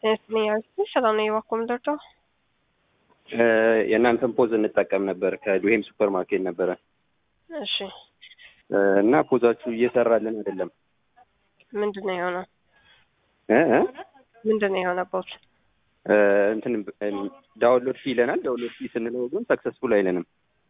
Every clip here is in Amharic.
ስ ሰላም ነው የባኮ ምደርደው የእናንተን ፖዝ እንጠቀም ነበር ከዱሄም ሱፐር ማርኬት ነበረ እሺ እና ፖዛችሁ እየሰራልን አይደለም። ምንድን ነው የሆነው? እ እ ምንድን ነው የሆነበት? እንትን ዳውንሎድ ፊ ይለናል። ዳውንሎድ ፊ ስንለው ግን ሰክሰስፉል አይለንም።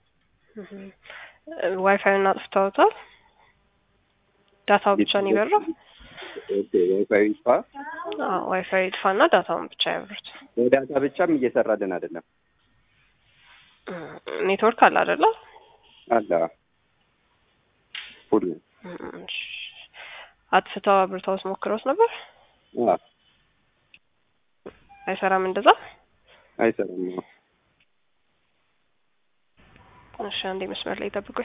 ዋይፋዩን አጥፍተውታል። ዳታው ብቻ ነው የበራው። ዋይፋይ ይጥፋ፣ ዋይፋይ ይጥፋና ዳታውን ብቻ ያብሩት። በዳታ ብቻም እየሰራልን አይደለም። ኔትወርክ አለ አይደለ? አለ ሁሉ አጥፍተው አብርተውስ ሞክረውስ ነበር? አዎ አይሰራም እንደዛ አይሰራም። እሺ አንዴ መስመር ላይ ጠብቁኝ።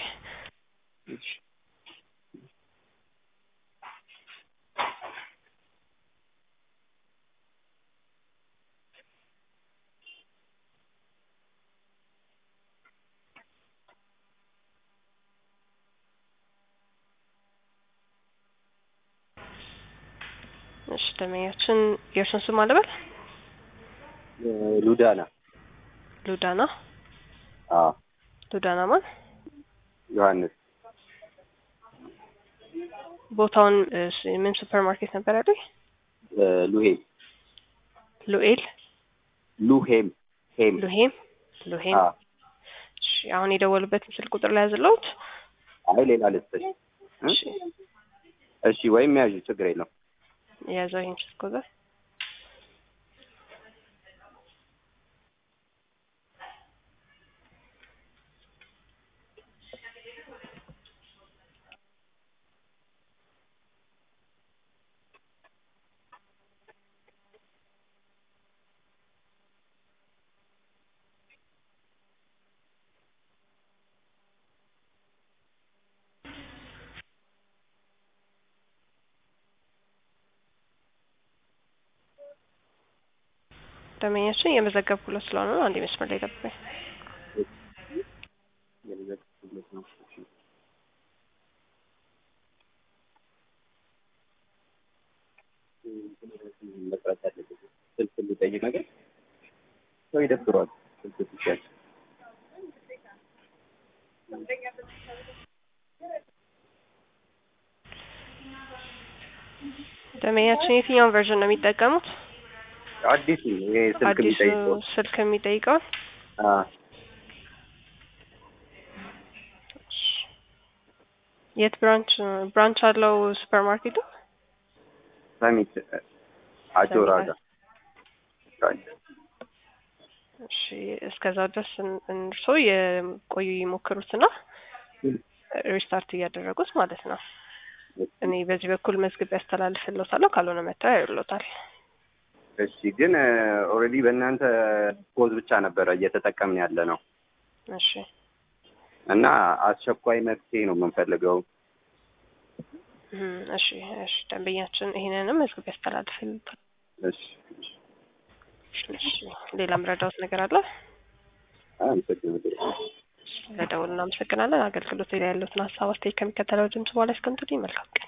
እሺ ደመኛችን የእርሱን ስም አለበል ሉዳና ሉዳና አዎ ሉዳና ማን ዮሐንስ ቦታውን ምን ሱፐር ማርኬት ነበር ያሉኝ? ሉሄም ሉኤል ሉሄም ሄም ሉሄም ሉሄም። አዎ እሺ አሁን የደወሉበትን ስልክ ቁጥር ላይ ያዝለውት። አይ ሌላ ልስጥሽ። እሺ እሺ ወይም ያዥ ችግር የለውም። የያዘው ይህን ስልክ ቁጥር ደመኛችን የመዘገብኩለት ስለሆነ ነው። አንዴ መስመር ላይ ጠብቀኝ። መስራት ያለበት ስልክ የሚጠይቅ ነገር ሰው ይደብረዋል። ስልክ ሲያዝ ደመኛችን የትኛውን ቨርዥን ነው የሚጠቀሙት? አዲሱ ይሄ ስልክ አዲሱ የሚጠይቀው ስልክ የሚጠይቀውን አ የት ብራንች ብራንች አለው ሱፐር ማርኬቱ? ሰሚት አጆራ ጋር እሺ እስከዛ ድረስ እርስዎ የቆዩ ይሞክሩትና ሪስታርት እያደረጉት ማለት ነው። እኔ በዚህ በኩል መዝግብ ያስተላልፍልዎታለሁ፣ ካልሆነ መጥተው ያዩልዎታል። እሺ ግን ኦልሬዲ በእናንተ ፖዝ ብቻ ነበረ እየተጠቀምን ያለ ነው እሺ እና አስቸኳይ መፍትሄ ነው የምንፈልገው። እም፣ እሺ እሺ ደንበኛችን ይሄንንም መዝግብ ያስተላልፍልዎታል። እሺ እሺ እሺ ሌላ ምረዳዎት ነገር አለ? አመሰግናለሁ። ለደውል እናመሰግናለን። አገልግሎት ላይ ያሉትን ሀሳብ አስተያየት ከሚከተለው ድምጽ በኋላ እስከምትሉኝ መልካም ቀን